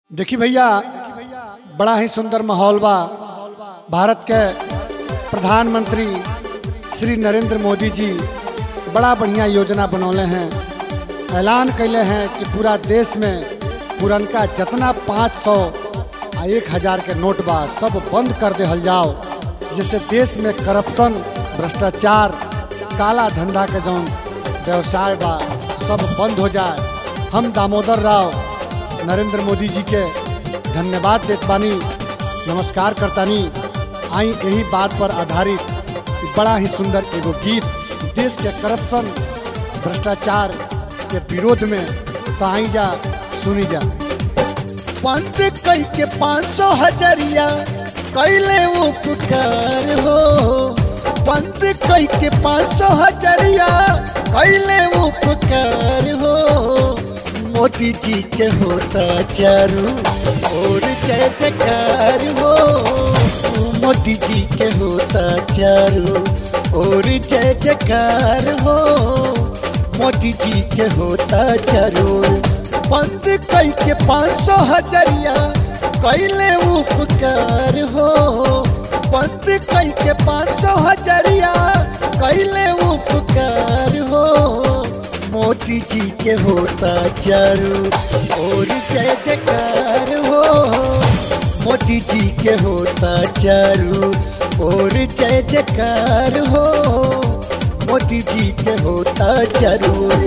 देखी भैया बड़ा ही सुंदर माहौल बा भारत के प्रधानमंत्री श्री नरेंद्र मोदी जी बड़ा बढ़िया योजना बनौले हैं ऐलान कैले हैं कि पूरा देश में पुरनका जितना पाँच सौ आ एक हजार के नोट बा सब बंद कर देहल जाओ जिससे देश में करप्शन भ्रष्टाचार काला धंधा के जौन व्यवसाय बा सब बंद हो जाए हम दामोदर राव नरेंद्र मोदी जी के धन्यवाद देत बानी नमस्कार करतानी आई यही बात पर आधारित इ बड़ा ही सुंदर एगो गीत देश के करप्शन भ्रष्टाचार के विरोध में तो आई जा सुनी जा बंद कई के पाँच सौ हजरिया कैले उपकार हो बंद कई के पाँच सौ हजरिया कैले उपकार हो मोदी जी के होता चारू और जय जयकार हो मोदी जी के होता चारू और जय जयकार हो मोदी जी के होता जरूर बंद कई के पाँच सौ हजरिया कैले उपकार हो बंद कई के पाँच सौ हजरिया कैले उपकार हो मोदी जी के होता चारू और जय जयकार हो मोदी जी के होता चारू और जय जयकार हो मोदी जी के होता जरूर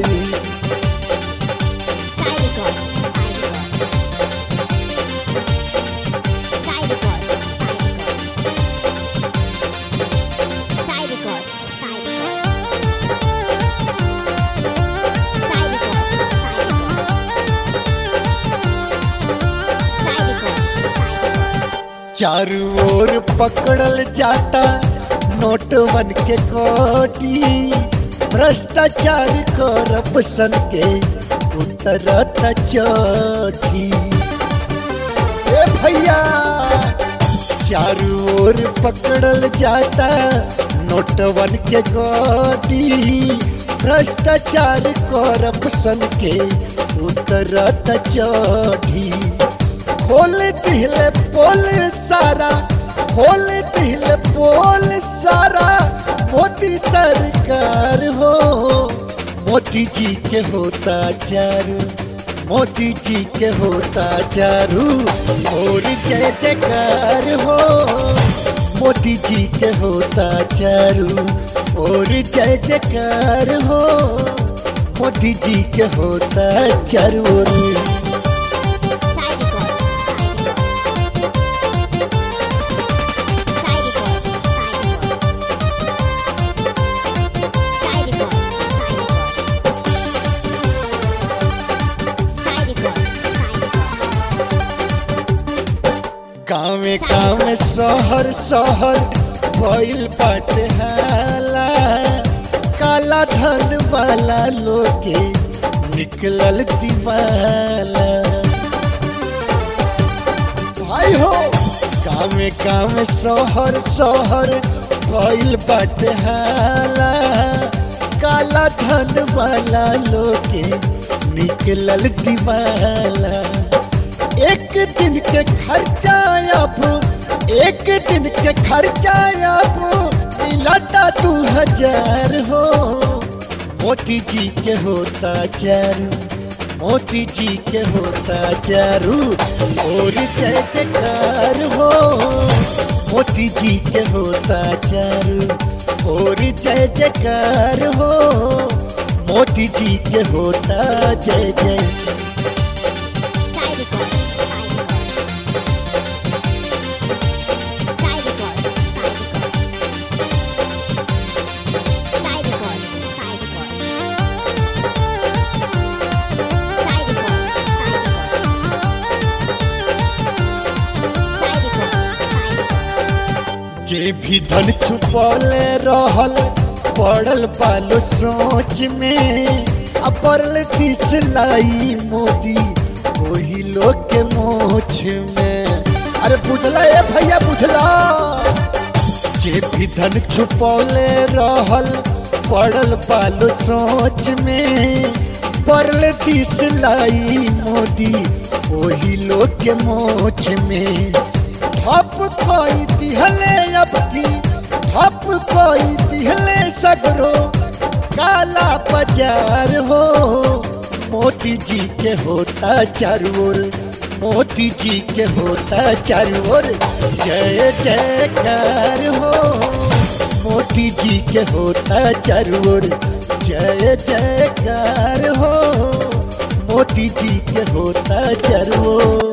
चारू ओर पकड़ल जाता नोट बन के कोटी भ्रष्टाचार करप्शन के उतरत चोटी ए भैया चारू ओर पकड़ल जाता नोट बन के कोटी भ्रष्टाचार करप्शन के उतरत चोटी खोल दिल पोल सारा खोल दिल पोल सारा मोदी सरकार हो मोदी जी के होता चारू मोदी जी के होता चारू और जय जयकार हो मोदी जी के होता चारू और जय जयकार हो मोदी जी के होता चारू गाँवे गाँवे शहर शहर भइल बाटे हाला काला धन वाला लोगे निकलल दीवाला भाई हो गाँवे गाँवे शहर शहर भइल बाटे हाला काला धन वाला लोगे निकलल दीवाला एक दिन के खर्चा अब एक दिन के खर्चा अब मिलाता दू हजार हो मोदी जी के होता चारू मोदी जी के होता चारू और जय जयकार हो मोदी जी के होता चारू और जय जयकार हो मोदी जी के होता जय जय जे भी धन छुपौले रहल पड़ल पालो सोच में अपरल तीस लाई मोदी वही लोग के मोछ में अरे बुझला ए भैया बुझला जे भी धन छुपौले रहल पड़ल पालो सोच में पड़ल तीस लाई मोदी वही लोग के मोच में ठप कोई दिहले अब की ठप कोई दिहले सगरो काला बाजार हो मोती जी के होता चारू ओर मोती जी के होता चारू ओर जय जयकार हो मोती जी के होता चारू ओर जय जयकार हो मोती जी के होता चारू ओर